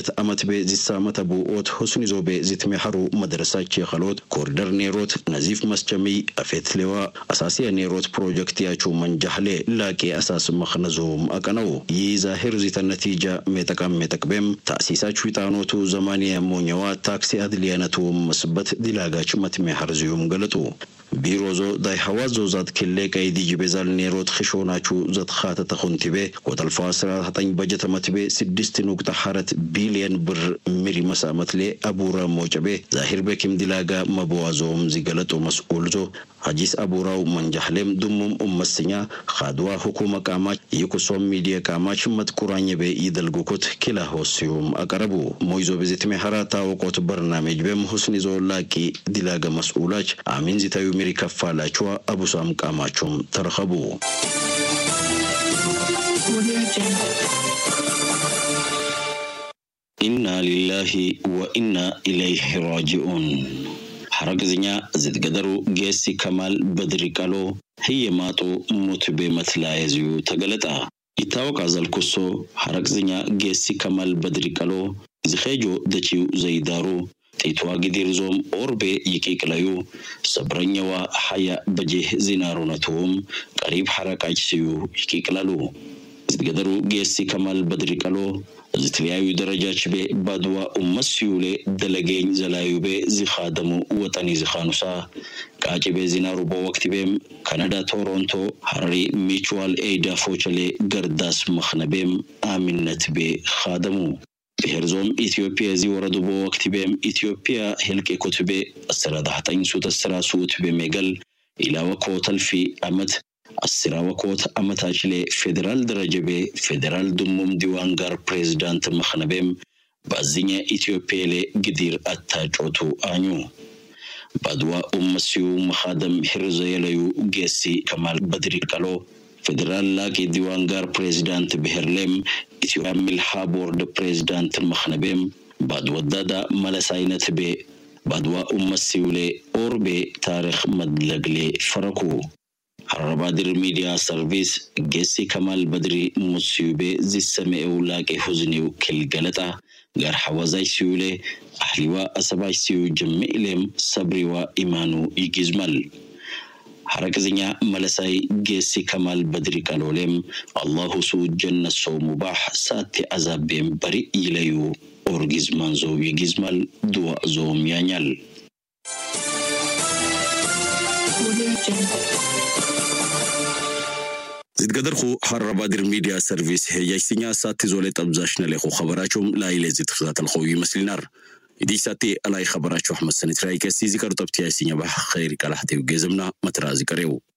አመት ቤ ዚሳመተ ቡኦት ሁስኒ ዞቤ ዚትሜሐሩ መድረሳች የኸሎት ኮሪደር ኔሮት ነዚፍ መስቸሚ አፌትሌዋ አሳሲያ ኔሮት ፕሮጀክት ያቹ መንጃህሌ ላቄ አሳስ መኽነዞም አቀነው ይህ ዛሂር ዚተ ነቲጃ ሜጠቃም ሜጠቅቤም ታእሲሳች ዊጣኖቱ ዘማንያ ሞኛዋ ታክሲ አድልያነቱ መስበት ዲላጋች መትሜሐር ዚዩም ገለጡ ቢሮዞ ዳይ ሐዋዞ ዛት ክሌ ቀይዲ ጅቤዛል ኔሮት ክሾናቹ ዘትኻተ ተኹንቲቤ ወጠልፋ ስራ ተጠኝ በጀተ መትቤ ስድስት ኑቅጣ ሐረት ቢልየን ብር ሚሪ መሳመትሌ አቡራ ሞጨቤ ዛሂር ቤኪም ዲላጋ መበዋዞም ዚገለጦ መስኡልዞ ሀጂስ አቡራው መንጃህሌም ዱሙም ኡመስኛ ካድዋ ሁኩመ ቃማች ይኩሶም ሚዲያ ቃማች መጥቁራኝ ቤ ይደልጉኩት ኪላ ሆስዩም አቀረቡ ሞይዞ ቤዜት ሜሐራ ታወቆት በርናሜጅ ቤም ሁስኒ ዞ ላቂ ዲላገ መስኡላች አሚን ዚታዩ ሚሪ ከፋላችዋ አቡሳም ቃማቹም ተረኸቡ ኢና ሊላሂ ወኢና ኢለይህ ራጂኡን ሐረግዝኛ ዝትገደሩ ጌሲ ከማል በድሪ ቀሎ ህየማጡ ሙትቤ መትላየዝዩ ተገለጣ ይታወቃ ዘልኩሶ ሐረግዝኛ ጌሲ ከማል በድሪ ቀሎ ዝኼጆ ደቺው ዘይዳሩ ጢትዋ ጊዲርዞም ኦርቤ ይቂቅለዩ ሰብረኛዋ ሐያ በጄህ ዚናሩነቱም ቀሪብ ሐረቃች ስዩ ይቂቅለሉ ዝትገደሩ ጌሲ ከማል በድሪ ቀሎ ዝተለያዩ ደረጃች ቤ ባድዋ ኡመት ሲዩሌ ደለጌኝ ዘላዩ ቤ ዚኻደሙ ወጠኒ ዚኻኑሳ ቃጭ ቤ ዚናሩ በወቅት ቤም ካናዳ ቶሮንቶ ሐረሪ ሚቹዋል ኤይዳ ፎቸሌ ገርዳስ መኽነቤም አሚነት ቤ ኻደሙ ብሔርዞም ኢትዮጵያ ዚ ወረዱ በወቅት ቤም ኢትዮጵያ ሄልቄ ኮትቤ አስራ ዳሕጠኝ ሱት አስራ ሱት ቤ ሜገል ኢላወ ኮተልፊ አመት አስራ ወኮት አመታችሌ ፌዴራል ደረጀቤ ፌዴራል ድሙም ዲዋን ጋር ፕሬዝዳንት መኽነቤም ባዝኘ ኢትዮጵያሌ ግዲር አታጮቱ አኙ ባድዋ ኡመሲዩ መኻደም ሂርዘ የለዩ ጌሲ ከማል በድሪ ቀሎ ፌዴራል ላቂ ዲዋን ጋር ፕሬዝዳንት ብሔርሌም ኢትዮጵያ ሚልሃ ቦርድ ፕሬዝዳንት መኽነቤም ባድወዳዳ መለስ አይነት ቤ ባድዋ ኡመሲዩሌ ኦርቤ ታሪክ መድለግሌ ፈረኩ ሐረባድር ሚዲያ ሰርቪስ ጌሲ ከማል በድሪ ሙስዩቤ ዚሰሜኤው ላቄ ሁዝኒው ክል ገለጣ ጋር ሐዋዛይ ሲዩሌ አህሊዋ አሰባይ ሲዩ ጀሚዕሌም ሰብሪዋ ኢማኑ ይጊዝመል ሐረቅዝኛ መለሳይ ጌሲ ከማል በድሪ ቀሎሌም አላሁ ሱ ጀነሶ ሙባሕ ሳቴ አዛቤም በሪ ይለዩ ኦርጊዝማን ዞው ይጊዝመል ድዋ ዞም ያኛል ዝትገደርኹ ሃረባድር ሚድያ ሰርቪስ ሄያይስኛ ሳቲ ዞሌ ጠብዛሽ ነሌኹ ኸበራችሁም ላይሌ ዝትከታተልኸው ይመስልናር ኢዲ ሳቲ አላይ ኸበራችሁ አሕመድ ሰኒትራይ ከሲ ዚቀር ጠብቲ ያይስኛ ባሕ ኸይሪ ቀላሕቴው ጌዘምና መትራ ዚቀሬው